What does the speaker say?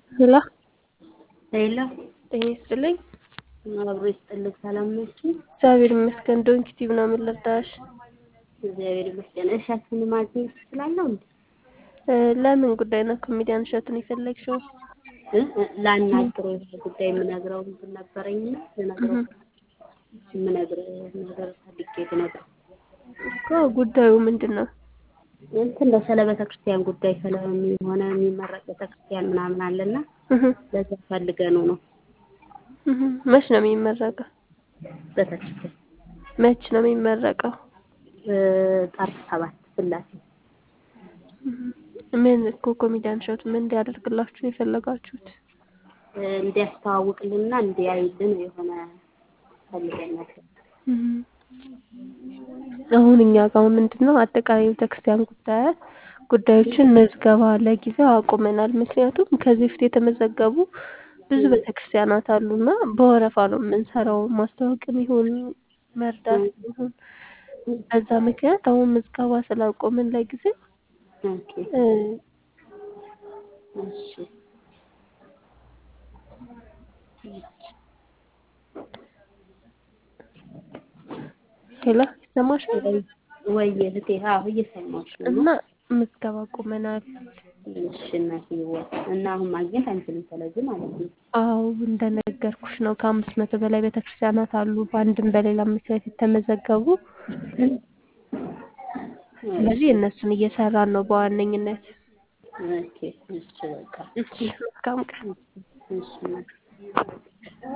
ሄሎ ሄሎ ጤና ይስጥልኝ። አብሮ ይስጥልኝ። ሰላም ነሽ? እግዚአብሔር ይመስገን። ዶንኪ ቲዩብ ነው ምን ልርዳሽ? እግዚአብሔር ይመስገን። እሸቱን ማግኘት እችላለሁ እንዴ? እ ለምን ጉዳይ ነው ኮሜዲያን እሸቱን የፈለግሽው? እ እ ላናግረው ይሄ ጉዳይ የምነግረው እንትን ነበረኝና ልነግረው የምነግረው ነገር ፈልጌ ልነግረው እኮ ጉዳዩ ምንድን ነው? እንትን ነው ስለ ቤተ ክርስቲያን ጉዳይ ስለሆነ የሚመረቅ ቤተ ክርስቲያን ምናምን አለና እህ ለዛ ፈልገነው ነው እህ መች ነው የሚመረቀው? ቤተ ክርስቲያን መች ነው የሚመረቀው? እ ጥር ሰባት ስላሴ ምን እኮ ኮሜዲያን እሸቱ ምን እንዲያደርግላችሁ ነው የፈለጋችሁት? እ እንዲያስተዋውቅልንና እንዲያይልን የሆነ ፈልገን ነበር። አሁን እኛ ጋር ምንድን ነው አጠቃላይ ቤተክርስቲያን ጉዳይ ጉዳዮችን መዝገባ ለጊዜው አቁመናል። ምክንያቱም ከዚህ በፊት የተመዘገቡ ብዙ ቤተክርስቲያናት አሉና በወረፋ ነው የምንሰራው። ማስታወቅም ይሁን መርዳት ይሁን በዛ ምክንያት አሁን ምዝገባ ስላቆምን ለጊዜው ኦኬ እ እሺ ሄሎ ይሰማሻል? ወይ እህቴ፣ አዎ እየሰማሁሽ ነው። እና ምዝገባ አቁመናል። እሺ እናትዬዋ፣ እና አሁን ማግኘት አንችልም ስለዚህ ማለት ነው። አዎ እንደነገርኩሽ ነው። ከአምስት መቶ በላይ ቤተክርስቲያናት አሉ በአንድም በሌላ ምክንያት የተመዘገቡ። ስለዚህ እነሱን እየሰራን ነው በዋነኝነት። ኦኬ እሺ በቃ እሺ መልካም ቀን። እሺ እናት